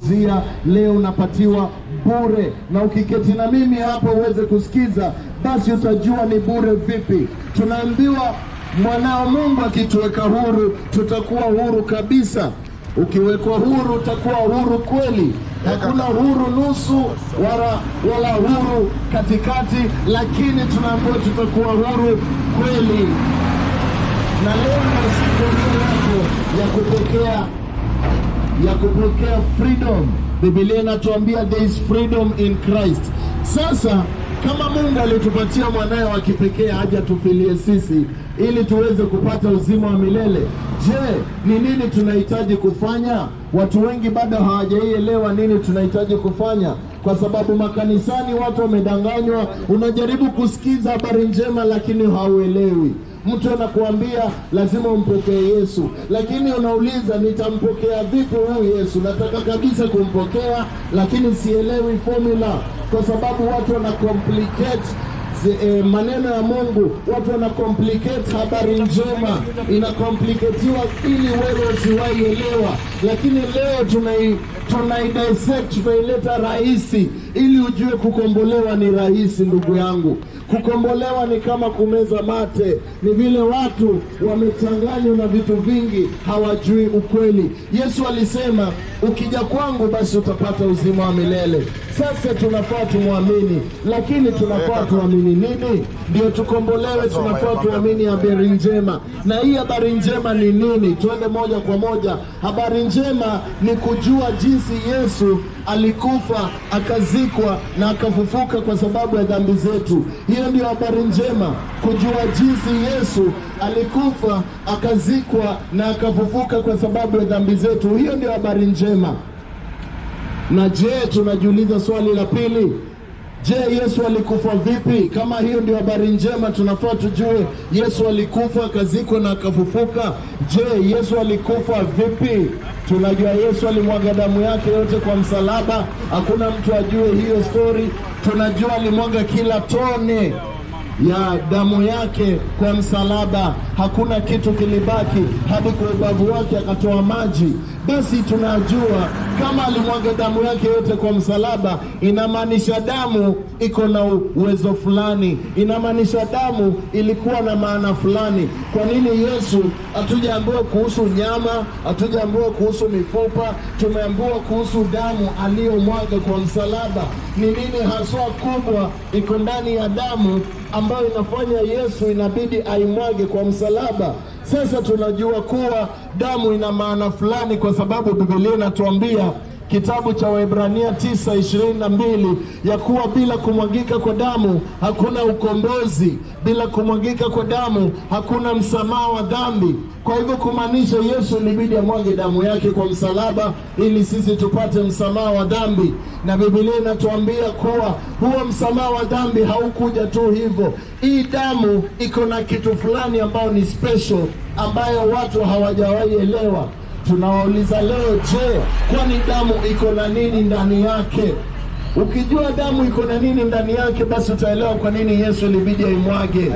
zia leo unapatiwa bure, na ukiketi na mimi hapo uweze kusikiza, basi utajua ni bure vipi. Tunaambiwa mwanao Mungu akituweka huru, tutakuwa huru kabisa. Ukiwekwa huru, utakuwa huru kweli. Hakuna huru nusu wala, wala huru katikati, lakini tunaambiwa tutakuwa huru kweli. Na leo ni siku yako ya kupokea ya kupokea freedom. Biblia inatuambia there is freedom in Christ. Sasa kama Mungu alitupatia mwanaye wa kipekee haja tufilie sisi ili tuweze kupata uzima wa milele, je, ni nini tunahitaji kufanya? Watu wengi bado hawajaielewa nini tunahitaji kufanya, kwa sababu makanisani watu wamedanganywa. Unajaribu kusikiza habari njema, lakini hauelewi. Mtu anakuambia lazima umpokee Yesu, lakini unauliza nitampokea vipi huyu Yesu? Nataka kabisa kumpokea, lakini sielewi formula, kwa sababu watu wana complicate zi- eh, maneno ya Mungu. Watu wana complicate habari njema, ina complicatiwa ili wewe usiwahi elewa, lakini leo tunai tunai dissect tunaileta rahisi ili ujue kukombolewa ni rahisi, ndugu yangu. Kukombolewa ni kama kumeza mate, ni vile watu wamechanganywa na vitu vingi, hawajui ukweli. Yesu alisema ukija kwangu, basi utapata uzima wa milele. Sasa tunafaa tumwamini, lakini tunafaa tuamini nini ndio tukombolewe? Tunafaa tuamini habari njema, na hii habari njema ni nini? Tuende moja kwa moja. Habari njema ni kujua jinsi Yesu alikufa akazikwa na akafufuka kwa sababu ya dhambi zetu. Hiyo ndio habari njema, kujua jinsi Yesu alikufa akazikwa na akafufuka kwa sababu ya dhambi zetu. Hiyo ndio habari njema. Na je, tunajiuliza swali la pili, je, Yesu alikufa vipi? Kama hiyo ndio habari njema, tunafaa tujue Yesu alikufa akazikwa na akafufuka. Je, Yesu alikufa vipi? Tunajua Yesu alimwaga damu yake yote kwa msalaba, hakuna mtu ajue hiyo stori. Tunajua alimwaga kila tone ya damu yake kwa msalaba, hakuna kitu kilibaki, hadi kwa ubavu wake akatoa maji. Basi tunajua kama alimwaga damu yake yote kwa msalaba, inamaanisha damu iko na uwezo fulani, inamaanisha damu ilikuwa na maana fulani. Kwa nini Yesu hatujaambiwa kuhusu nyama, hatujaambiwa kuhusu mifupa, tumeambiwa kuhusu damu aliyomwaga kwa msalaba? Ni nini haswa kubwa iko ndani ya damu ambayo inafanya Yesu inabidi aimwage kwa msalaba? Sasa tunajua kuwa damu ina maana fulani, kwa sababu Biblia inatuambia kitabu cha Waebrania 9:22 ya kuwa bila kumwagika kwa damu hakuna ukombozi, bila kumwagika kwa damu hakuna msamaha wa dhambi. Kwa hivyo kumaanisha Yesu ilibidi amwage damu yake kwa msalaba ili sisi tupate msamaha wa dhambi, na Biblia inatuambia kuwa huo msamaha wa dhambi haukuja tu hivyo. Hii damu iko na kitu fulani ambayo ni special, ambayo watu hawajawahi elewa. Tunawauliza leo, je, kwani damu iko na nini ndani yake? Ukijua damu iko na nini ndani yake, basi utaelewa kwa nini Yesu ilibidi aimwage.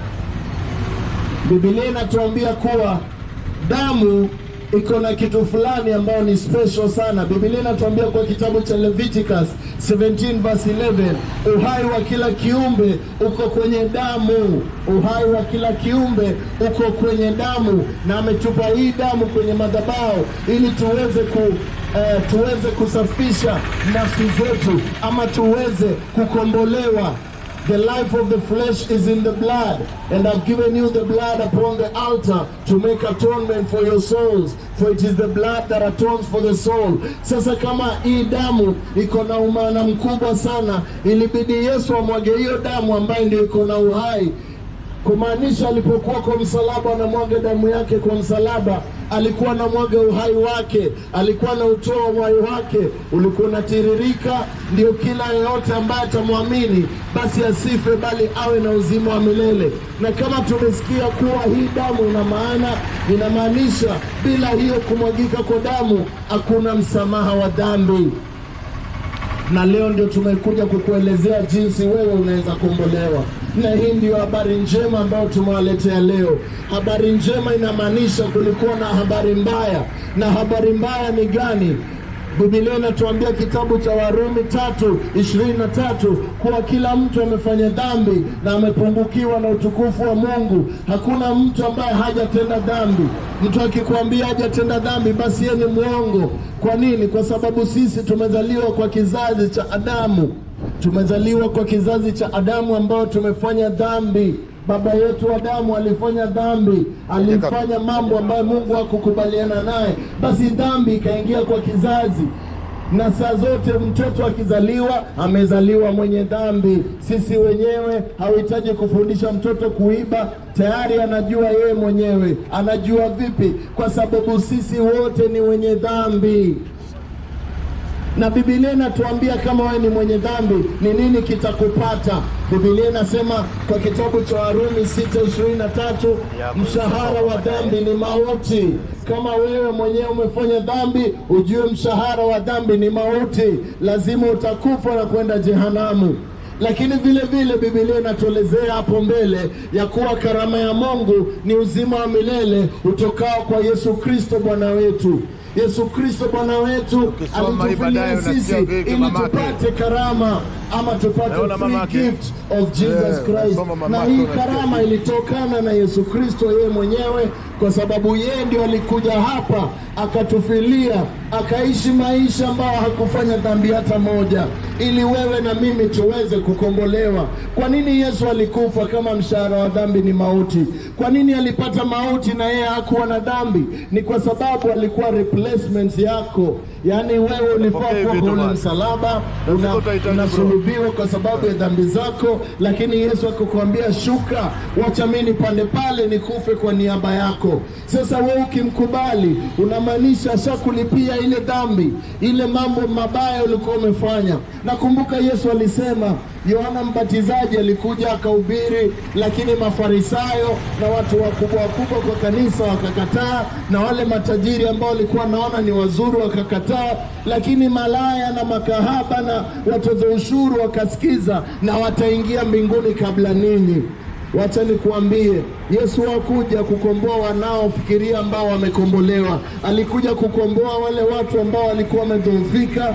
Biblia inatuambia kuwa damu iko na kitu fulani ambayo ni special sana. Biblia inatuambia kwa kitabu cha Leviticus 17 verse 11, uhai wa kila kiumbe uko kwenye damu. Uhai wa kila kiumbe uko kwenye damu, na ametupa hii damu kwenye madhabahu ili tuweze ku eh, tuweze kusafisha nafsi zetu ama tuweze kukombolewa. The life of the flesh is in the blood, and I've given you the blood upon the altar to make atonement for your souls, for it is the blood that atones for the soul. Sasa kama hii damu iko na umaana mkubwa sana, ilibidi Yesu amwage hiyo damu ambayo ndio iko na uhai kumaanisha alipokuwa kwa msalaba anamwaga damu yake kwa msalaba, alikuwa anamwaga uhai wake, alikuwa anautoa uhai wake, ulikuwa unatiririka, ndio kila yeyote ambaye atamwamini basi asife, bali awe na uzima wa milele. Na kama tumesikia kuwa hii damu ina maana, inamaanisha bila hiyo kumwagika kwa damu hakuna msamaha wa dhambi na leo ndio tumekuja kukuelezea jinsi wewe unaweza kuombolewa, na hii ndio habari njema ambayo tumewaletea leo. Habari njema inamaanisha kulikuwa na habari mbaya, na habari mbaya ni gani? Biblia inatuambia kitabu cha Warumi tatu ishirini na tatu kuwa kila mtu amefanya dhambi na amepungukiwa na utukufu wa Mungu. Hakuna mtu ambaye hajatenda dhambi. Mtu akikwambia hajatenda dhambi, basi yeye ni mwongo. Kwa nini? Kwa sababu sisi tumezaliwa kwa kizazi cha Adamu, tumezaliwa kwa kizazi cha Adamu ambao tumefanya dhambi. Baba yetu Adamu alifanya dhambi, alifanya mambo ambayo Mungu hakukubaliana naye, basi dhambi ikaingia kwa kizazi na saa zote mtoto akizaliwa amezaliwa mwenye dhambi. Sisi wenyewe hauhitaji kufundisha mtoto kuiba, tayari anajua yeye mwenyewe. Anajua vipi? Kwa sababu sisi wote ni wenye dhambi na Biblia inatuambia kama wewe ni mwenye dhambi ni nini kitakupata. Biblia inasema kwa kitabu cha Warumi 6:23 mshahara wa dhambi ni mauti. Kama wewe mwenyewe umefanya dhambi, ujue mshahara wa dhambi ni mauti, lazima utakufa na kwenda jehanamu. Lakini vile vile Biblia inatuelezea hapo mbele ya kuwa karama ya Mungu ni uzima wa milele utokao kwa Yesu Kristo Bwana wetu. Yesu Kristo Bwana wetu Ukisoma hii baadaye alitufilia sisi unasikia vipi ili mamake? tupate karama ama tupate Naona free mamake. gift of Jesus Eh, Christ. unasoma Na mamake, hii unasikia karama vipi? ilitokana na Yesu Kristo yeye mwenyewe, kwa sababu yeye ndio alikuja hapa akatufilia, akaishi maisha ambayo hakufanya dhambi hata moja, ili wewe na mimi tuweze kukombolewa. Kwa nini Yesu alikufa kama mshahara wa dhambi ni mauti? Kwa nini alipata mauti na yeye hakuwa na dhambi? Ni kwa sababu alikuwa replacement yako, yaani wewe ulifaa Pokea kuwa vitu kwa ule basi. msalaba Lazima una- utahitaji, bro. unasulubiwa kwa sababu ya dhambi zako, lakini Yesu akakwambia shuka, wacha mimi nipande pale nikufe kwa niaba yako. Sasa wewe ukimkubali, unamaanisha ashakulipia ile dhambi, ile mambo mabaya ulikuwa umefanya. Nakumbuka Yesu alisema, Yohana Mbatizaji alikuja akahubiri, lakini Mafarisayo na watu wakubwa wakubwa kwa kanisa wakakataa, na wale matajiri ambao walikuwa naona ni wazuri wakakataa, lakini malaya na makahaba na watoza ushuru wakasikiza, na wataingia mbinguni kabla ninyi. Wacha nikuambie, Yesu hakuja kukomboa wanaofikiria ambao wamekombolewa. Alikuja kukomboa wale watu ambao walikuwa wamedhoofika,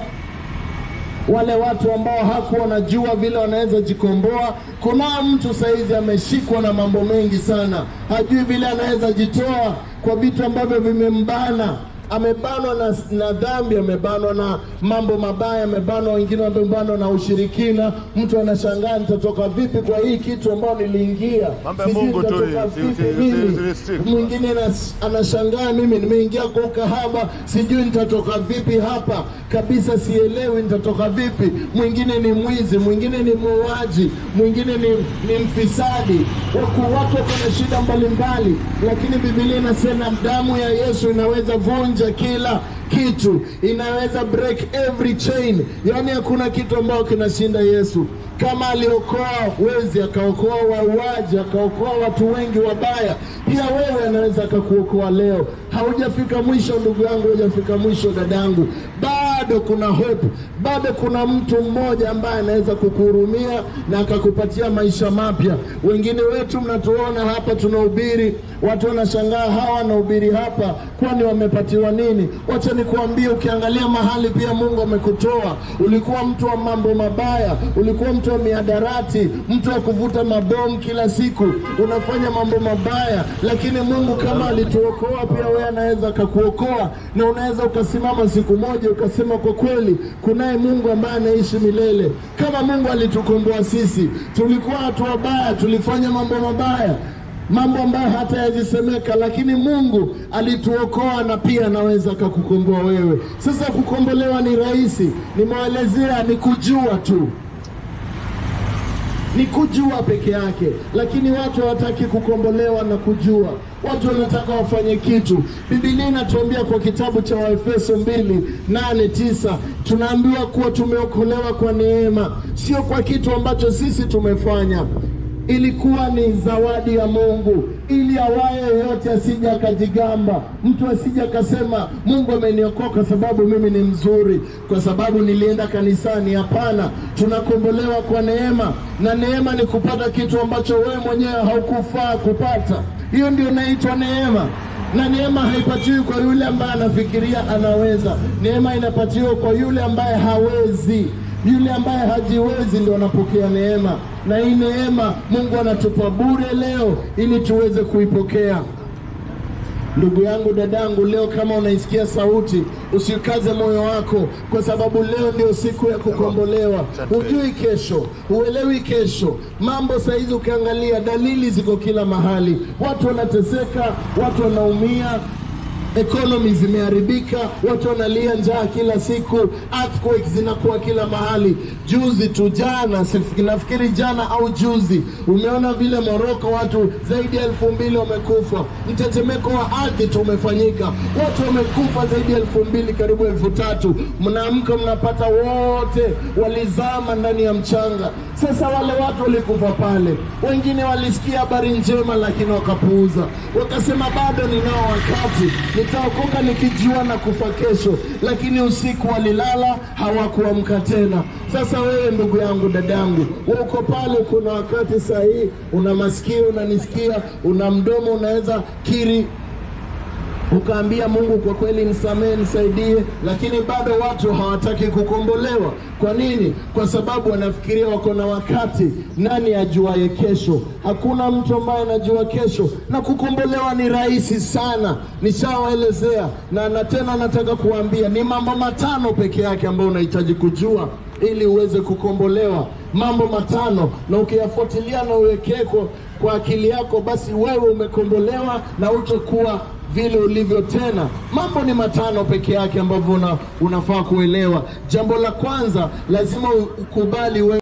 wale watu ambao hakuwa wanajua vile wanaweza jikomboa. Kuna mtu saizi ameshikwa na mambo mengi sana, hajui vile anaweza jitoa kwa vitu ambavyo vimembana. Amebanwa na, na dhambi, amebanwa na mambo mabaya, amebanwa, wengine wamebanwa na ushirikina. Mtu anashangaa nitatoka vipi kwa hii kitu ambayo niliingia, Mambo ya Sijui Mungu tu nitatoka hii, si- vipi si- si- mimi. si- si- si- Mwingine anas- anashangaa mimi nimeingia kwa ukahaba, sijui nitatoka vipi hapa kabisa, sielewi nitatoka vipi. Mwingine ni mwizi, mwingine ni muuaji, mwingine ni, ni mfisadi. Waku watu wako na shida mbalimbali, lakini Biblia inasema damu ya Yesu inaweza vunja kila kitu, inaweza break every chain. Yaani hakuna kitu ambayo kinashinda Yesu. Kama aliokoa wezi, akaokoa wauaji, akaokoa watu wengi wabaya, pia wewe anaweza akakuokoa leo. Haujafika mwisho ndugu yangu, hujafika mwisho dadangu, bado kuna hope, bado kuna mtu mmoja ambaye anaweza kukuhurumia na akakupatia maisha mapya. Wengine wetu mnatuona hapa tunahubiri, watu wanashangaa hawa wanahubiri hapa, kwani wamepatiwa nini? Wacha nikuambie, ukiangalia mahali pia Mungu amekutoa. Ulikuwa mtu wa mambo mabaya, ulikuwa mtu wa miadarati, mtu wa kuvuta mabomu kila siku, unafanya mambo mabaya, lakini Mungu kama alituokoa, pia wewe anaweza akakuokoa, na unaweza ukasimama siku moja ukasema, kwa kweli kunaye Mungu ambaye anaishi milele. Kama Mungu alitukomboa sisi, tulikuwa watu wabaya, tulifanya mambo mabaya mambo ambayo hata yajisemeka, lakini Mungu alituokoa na pia anaweza akakukomboa wewe. Sasa kukombolewa ni rahisi, nimewaelezea ni kujua tu ni kujua peke yake, lakini watu hawataki kukombolewa na kujua. Watu wanataka wafanye kitu. Biblia inatuambia kwa kitabu cha Waefeso mbili nane tisa tunaambiwa kuwa tumeokolewa kwa neema, sio kwa kitu ambacho sisi tumefanya. Ilikuwa ni zawadi ya Mungu, ili awaye yoyote asije akajigamba, mtu asije akasema Mungu ameniokoa kwa sababu mimi ni mzuri, kwa sababu nilienda kanisani. Hapana, tunakombolewa kwa neema, na neema ni kupata kitu ambacho wewe mwenyewe haukufaa kupata. Hiyo ndio inaitwa neema. na neema haipatiwi kwa yule ambaye anafikiria anaweza. Neema inapatiwa kwa yule ambaye hawezi. Yule ambaye hajiwezi ndio anapokea neema, na hii neema Mungu anatupa bure leo ili tuweze kuipokea. Ndugu yangu, dadangu, leo kama unaisikia sauti, usikaze moyo wako, kwa sababu leo ndio siku ya kukombolewa. Hujui kesho, huelewi kesho. Mambo saizi ukiangalia, dalili ziko kila mahali, watu wanateseka, watu wanaumia economy zimeharibika, watu wanalia njaa kila siku, earthquakes zinakuwa kila mahali. Juzi tu jana, sif- nafikiri jana au juzi, umeona vile Morocco watu zaidi ya elfu mbili wamekufa. Mtetemeko wa ardhi tu umefanyika, watu wamekufa zaidi ya elfu mbili karibu elfu tatu Mnaamka mnapata wote walizama ndani ya mchanga. Sasa wale watu walikufa pale, wengine walisikia habari njema, lakini wakapuuza, wakasema bado ninao wakati nitaokoka nikijua na kufa kesho, lakini usiku walilala, hawakuamka tena. Sasa wewe ndugu yangu, dadangu, wewe uko pale, kuna wakati sahihi, una masikio unanisikia, una mdomo unaweza kiri ukaambia Mungu, kwa kweli nisamehe, nisaidie, lakini bado watu hawataki kukombolewa. Kwa nini? Kwa sababu wanafikiria wako na wakati. Nani ajuaye kesho? Hakuna mtu ambaye anajua kesho, na kukombolewa ni rahisi sana. Nishawaelezea na, na tena nataka kuambia ni mambo matano peke yake ambayo unahitaji kujua ili uweze kukombolewa. Mambo matano, na ukiyafuatilia na uwekee kwa, kwa akili yako, basi wewe umekombolewa na utakuwa vile ulivyo tena. Mambo ni matano peke yake ambavyo una, unafaa kuelewa. Jambo la kwanza, lazima ukubali wewe